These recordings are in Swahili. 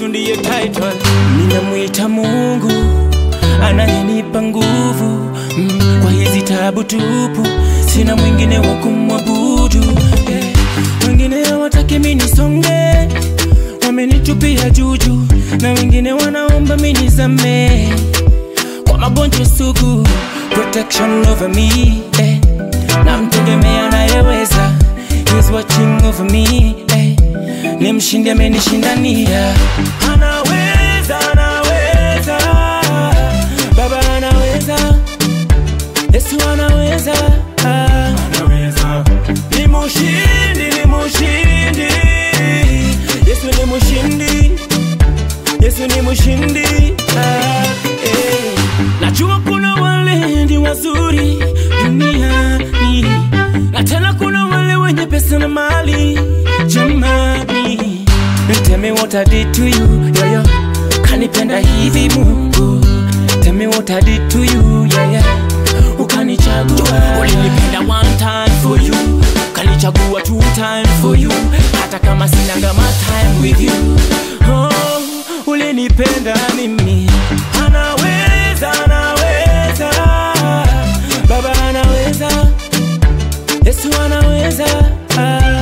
hiyo ndiyo title. Ninamwita Mungu anayenipa nguvu mm, kwa hizi tabu tupu, sina mwingine wa kumwabudu eh. Wengine hawataki mimi nisonge, wamenitupia juju, na wengine wanaomba mimi nizame kwa magonjwa sugu, protection over me eh. Namtegemea anayeweza, he's watching over me eh. Ni mshindi amenishindania, anaweza, anaweza, Baba anaweza, Yesu anaweza, ah. Ni mushindi, ni mushindi, Yesu ni mushindi, Yesu ni mushindi, ah, eh. Najua kuna wale ndi wazuri duniani, na tena kuna wale wenye pesa na mali jamani. Tell me what I did to you, yeah, yeah. Kanipenda hivi Mungu, tell me what I did to you, yeah, yeah. Ukanichagua, ulinipenda one time for you, ukanichagua two time for you, hata kama sinanga my time with you. Oh, ulinipenda mimi, anaweza, anaweza, Baba anaweza, Yesu anaweza, ah.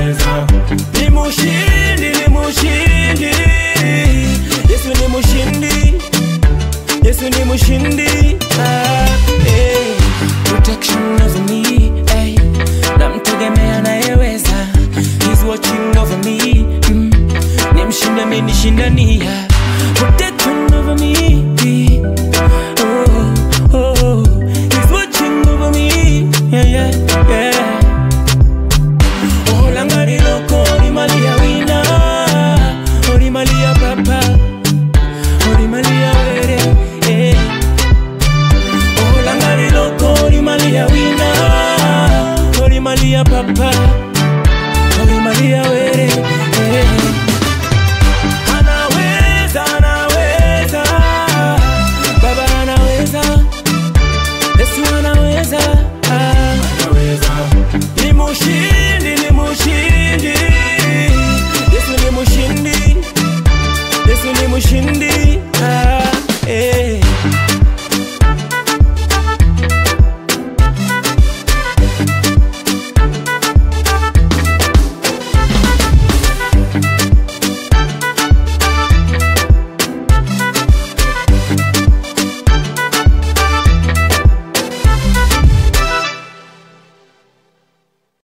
Ni mushindi, ni mushindi, Yesu ni mushindi, Yesu ni mushindi, ah, eh. Protection over me, eh. Namtegemea anayeweza, he's watching over me, mm. Ni mshindi amenishindania, protection over me, oh, oh, oh. He's watching over me, yeah, yeah, yeah. Olangari loko orimalia wina orimalia papa orimalia were eh. Olangari loko orimalia wina orimalia papa orimalia were eh. Anaweza, anaweza, Baba anaweza, Yesu anaweza, ah. Ni mushindi